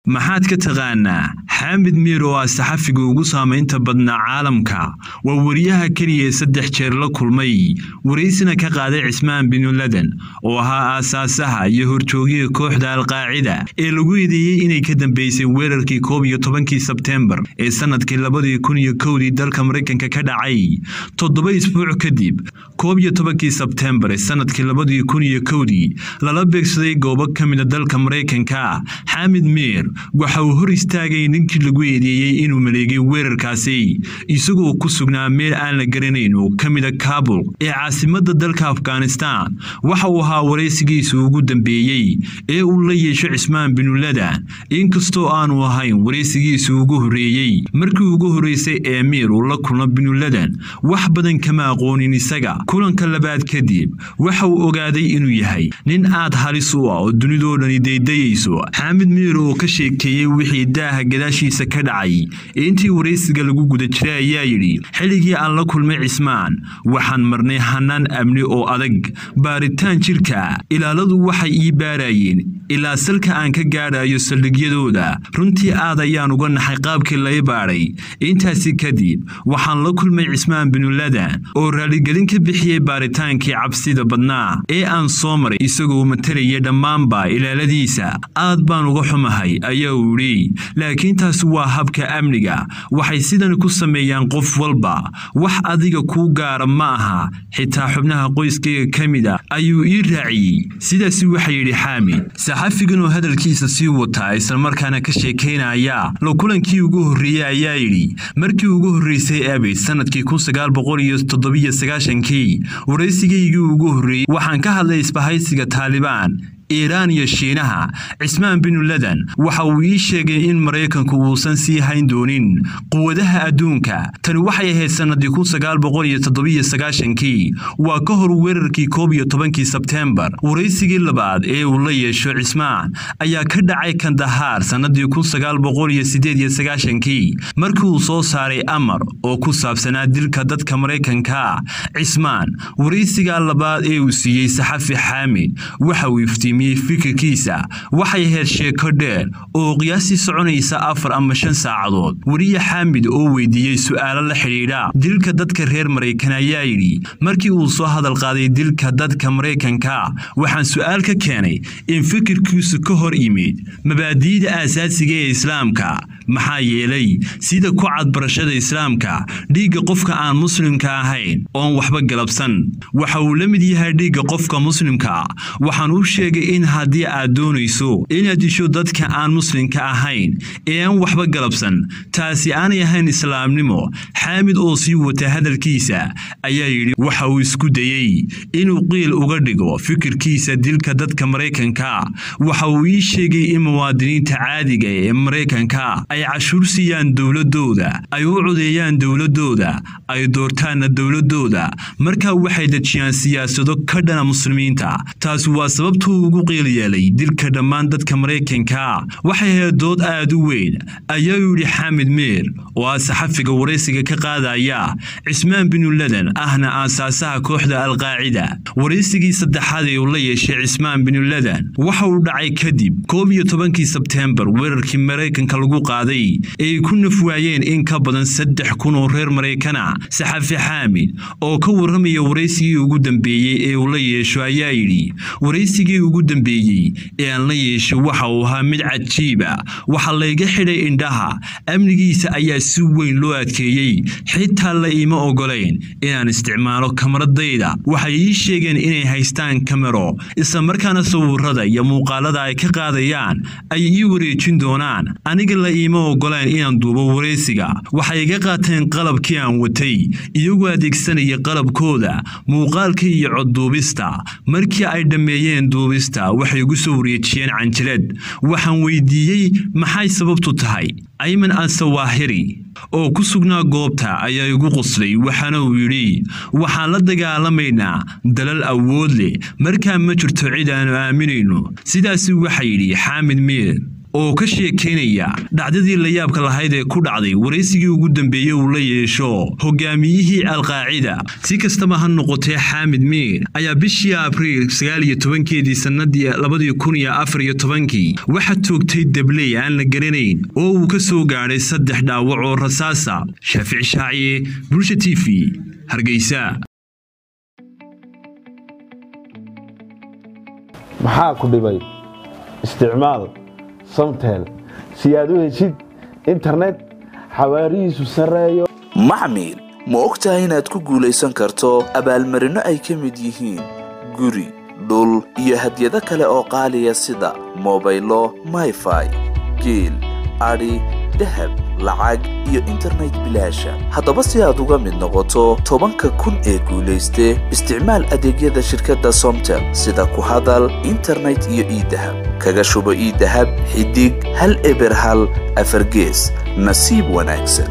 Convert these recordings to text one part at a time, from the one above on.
maxaad ka taqaanaa xaamid miir oo ah saxafiga ugu saamaynta badnaa caalamka waa wariyaha keliya ee saddex jeer la kulmay waraysina ka qaaday cismaan binu laden oo ahaa aasaasaha iyo horjoogiga kooxda alqaacida ee lagu eedeeyey inay ka dambeysay weerarkii koob iyo tobankii sebteembar ee sannadkii labadii kun iyo kowdii dalka maraykanka ka dhacay toddoba isbuuc kadib koob iyo tobankii sebteembar ee sannadkii labadii kun iyo kowdii lala beegsaday goobo ka mida dalka maraykanka xaamid miir waxa uu hor istaagay ninkii lagu eedeeyey inuu maleegay weerarkaasi isagoo ku sugnaa meel aan la garanayn oo ka mida kaabul ee caasimadda dalka afghanistan waxa uu ahaa waraysigiisa ugu dambeeyey ee uu la yeesho cismaan binuladan inkastoo aanu ahayn waraysigiisa ugu horreeyey markii ugu horreysay ee miir uu la kulmo binuladan wax badan kama aqoonin isaga kulanka labaad kadib waxa uu ogaaday inuu yahay nin aad halis u ah oo dunidoo dhani daydayayso xaamid miir oo ka sheekeeyey wixii daaha gadaashiisa ka dhacay intii waraysiga lagu guda jiray ayaa yidhi xilligii aan la kulmay cismaan waxaan marnay hanaan amni oo adag baaritaan jirka ilaaladu waxay ii baarayeen ilaa salka aan ka gaadhayo saldhigyadooda runtii aad ayaan uga naxay qaabkii lai baadhay intaasi kadib waxaan la kulmay cismaan binuladan oo raaligelin ka bixiyey baaritaankii cabsida badnaa ee aan soo maray isagoo matalaya dhammaanba ilaaladiisa aad baan uga xumahay ayaa uu yidhi laakiin taasi waa habka amniga waxay sidan ku sameeyaan qof walba wax adiga kuu gaara ma aha xitaa xubnaha qoyskayga ka mid a ayuu ii raaciyey sidaasi waxaa yidhi xaamid saxafigan oo hadalkiisa sii wataa islamarkaana ka sheekaynaya la kulankii ugu horreeyey ayaa yidhi markii ugu horreysay abid sannadkii kii waraysigaygii ugu horreeyey waxaan ka hadlay isbahaysiga taalibaan iiraan iyo shiinaha cismaan binuladan waxa uu ii sheegay in maraykanku uusan sii hayn doonin quwadaha adduunka tani waxay ahayd sannadii kii waa ka hor weerarkii koob iyo tobankii sebteembar waraysigii labaad ee uu la yeesho cismaan ayaa ka dhacay kandahaar sannadii kii markii uu soo saaray amar oo ku saabsanaa dilka dadka maraykanka cismaan waraysiga labaad ee uu siiyey saxafi xaamid waxa uu iftiimiyey fikirkiisa waxay ahayd sheeko dheer oo qiyaasii soconaysa afar ama shan saacadood weriye xaamid oo weydiiyey su'aalo la xidhiidha dilka dadka reer maraykan ayaa yidhi markii uu soo hadal qaaday dilka dadka maraykanka waxaan su'aal ka keenay in fikirkiisu ka hor yimid mabaadi'da aasaasiga ee islaamka maxaa yeelay sida ku cad barashada islaamka dhiigga qofka aan muslimka ahayn oon waxba galabsan waxa uu la mid yahay dhiigga qofka muslimka waxaan u sheegay in haddii aad doonayso inaad disho dadka aan muslimka ahayn ee aan waxba galabsan taasi aanay ahayn islaamnimo xaamid oo sii wata hadalkiisa ayaa yidhi waxa uu isku dayey inuu qiil uga dhigo fikirkiisa dilka dadka maraykanka waxa uu ii sheegay in muwaadiniinta caadiga ee maraykanka ay cashuur siiyaan dowladooda ay u codeeyaan dowladooda ay doortaanna dowladooda markaa waxay dejiyaan siyaasado ka dhana muslimiinta taasi waa sababtuu ugu qiil yeelay dilka dhammaan dadka maraykanka waxay ahayd dood aad u weyn ayaa yidhi xaamid miir oo ah saxafiga waraysiga ka qaadaya cismaan binuladan ahna aasaasaha kooxda alqaacida waraysigii saddexaad ee uu la yeeshay cismaan binuladan waxa uu dhacay kadib koob iyo tobankii sebteembar weerarkii maraykanka lagu qaaday ee ay ku naf waayeen in ka badan saddex kun oo reer maraykana saxafi xaamid oo ka warramaya waraysigii ugu dambeeyey ee uu la yeesho ayaa yidhi waraysigii ugu dambeeyey ee aan la yeesho waxa uu ahaa mid cajiiba waxaa layga xidhay indhaha amnigiisa ayaa si weyn loo adkeeyey xitaa la iima ogolayn inaan isticmaalo kamaradayda waxay ii sheegeen inay haystaan kamero islamarkaana sawirada iyo muuqaalada ay ka qaadayaan ay ii wareejin doonaan aniga la iima ogolayn inaan duubo waraysiga waxay iga qaateen qalabkii aan watay iyagoo adeegsanaya qalabkooda muuqaalka iyo codduubista markii ay dhammeeyeen duubista waxay igu soo wareejiyeen canjilad waxaan weydiiyey maxay sababtu tahay ayman alsawaahiri oo ku sugnaa goobta ayaa igu qoslay waxaana uu yidhi waxaan la dagaalamaynaa dalal awood leh markaa ma jirto cid aanu aaminayno sidaasi waxaa yidhi xaamid miir oo ka sheekeynaya dhacdadii layaabka lahayd ee ku dhacday waraysigii ugu dambeeyey uu la yeesho hogaamiyihii alqaacida si kastaba ha noqotee xaamid miir ayaa bishii abriil sagaaliyo tobankeedii sannadii labadii kun iyo afar iyo tobankii waxaa toogtay dabley aan la garanayn oo uu ka soo gaadhay saddex dhaawac oo rasaasa shaafici shaaciye bulsha t v hargeysa maxaa ku dhibay isticmaal samtel si aad u heshid internet xawaarihiisu sarreeyo macmiil ma og tahay inaad ku guulaysan karto abaalmarinno ay ka mid yihiin guri dhul iyo hadyado kale oo qaaliya sida mobaylo mayfai geel adhi dahab lacag iyo internet bilaasha haddaba si aad uga mid noqoto tobanka kun ee guulayste isticmaal adeegyada shirkadda somtel sida ku hadal internet iyo iidahab kaga shubo iidahab xidig hal eber hal afargees nasiib wanaagsan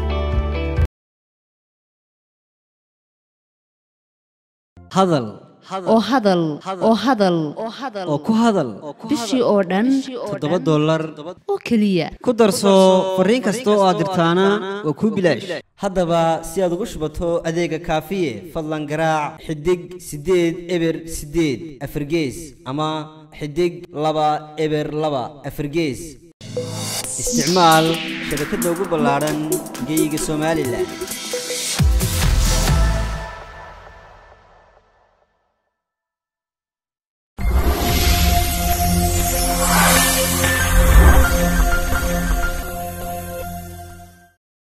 hadal oo hadal oo hadal oo ku hadal bishii oo dhan toddoba dollar oo keliya ku darso fariin kasta oo aad dirtaana waa kuu bilaash haddaba si aad ugu shubato adeega kaafiye fadlan garaac xidig siddeed eber siddeed afargees ama xidig laba eber laba afargees isticmaal shabakadda ugu ballaadhan geyga somalilan